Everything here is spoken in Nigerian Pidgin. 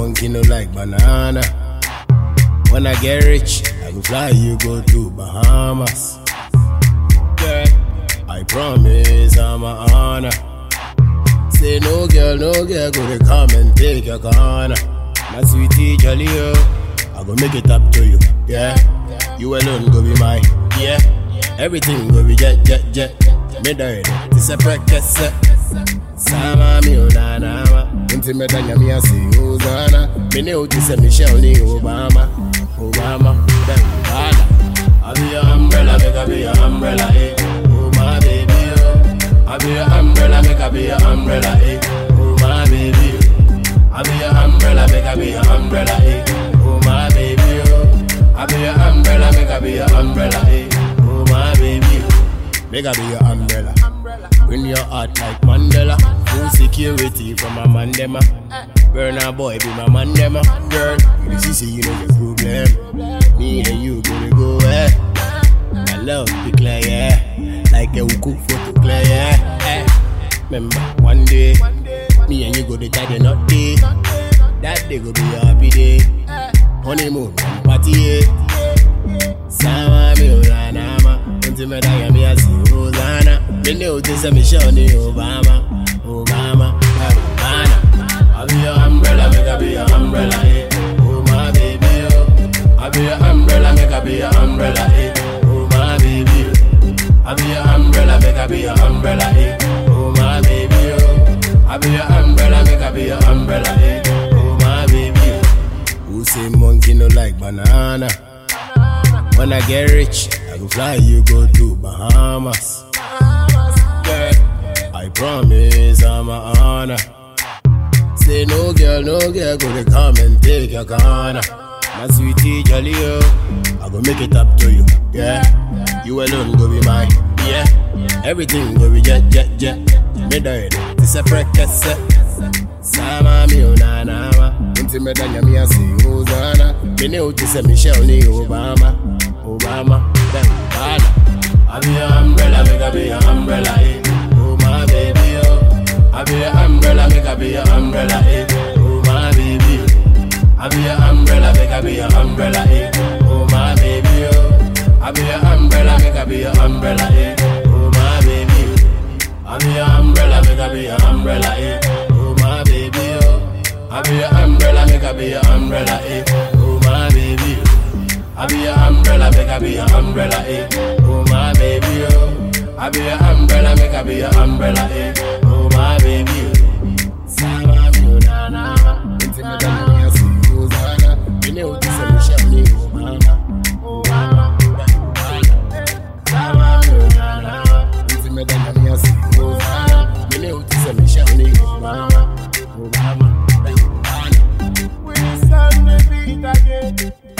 monkey no like banana. When I get rich, I go fly you go to Bahamas. Girl, I promise I'm a honor. Say no girl, no girl, go to come and take your corner. My sweetie jolly oh, I go make it up to you, yeah. You alone go be mine, yeah. Everything go be jet, jet, jet. Me die, this a practice. Sama mi unanama, unti me danya mi asi uzana. Me ne uti se Michelle ni Obama, Obama, then Obama. I be your umbrella, make I be your umbrella, eh. Oh my baby, oh. I be your umbrella, make I be your umbrella, eh. Oh my baby, oh. I be your umbrella, make I be your umbrella, eh. Oh my baby, oh. I be your umbrella, make I be your umbrella, eh. Oh my baby, oh. Make I be your umbrella. Bring your heart like Mandela. Full security from a mandema. Burner boy be my mandema. Girl, you see, see, you know your problem. Me and you gonna go, eh. My love be clear, yeah. Like a uku photo clear, yeah. Eh. Remember, one day, me and you go to tie the knot day. That day go be a happy day. Honeymoon, party, yeah. Sama mi uranama Unti me daya mi asi Hosanna Me ne uti se Michelle ni Obama Obama Obama I be your umbrella, make I be your umbrella, eh Oh my baby, oh I be your umbrella, make I be your umbrella, eh Oh my baby, oh I be your umbrella, make I be your umbrella, eh Oh my baby, oh I be your umbrella, make I be your umbrella, eh Oh my baby, oh Who say monkey no like banana? When I get rich, I go fly you go to Bahamas. Girl, I promise I'm a honor. Say no girl, no girl, go to come and take your corner. My sweetie jolly oh, I go make it up to you, yeah. You alone go be mine, yeah. Everything go be jet, jet, jet. Me die, this a practice. Sama mi unanama, unti me danya mi asi uzana. Me ne uti se Michelle ni Obama, Obama, then Obama. I be your umbrella, make I be your umbrella, eh. Oh my baby, oh. I be your umbrella, make I be your umbrella, eh. Oh my baby, oh. I be your umbrella, make I be your umbrella, eh. Oh my baby, oh. I be your umbrella, make I be your umbrella, eh. Oh my baby, oh. I be your umbrella, make I be your umbrella, eh. Oh my baby, oh. I be your umbrella, make I be your umbrella, eh. Oh my baby, oh. I be your umbrella, make I be your umbrella, eh. Oh my baby, oh. I be your umbrella, make I be your umbrella, eh. Oh my baby, oh. Sama mi unana, inti me dana mi asi uzana. Mine uti se Michelle ni Obama, Obama, Obama. Sama mi unana, inti me dana mi asi uzana. Mine uti se Michelle ni Obama, Obama, Obama. We stand the beat again.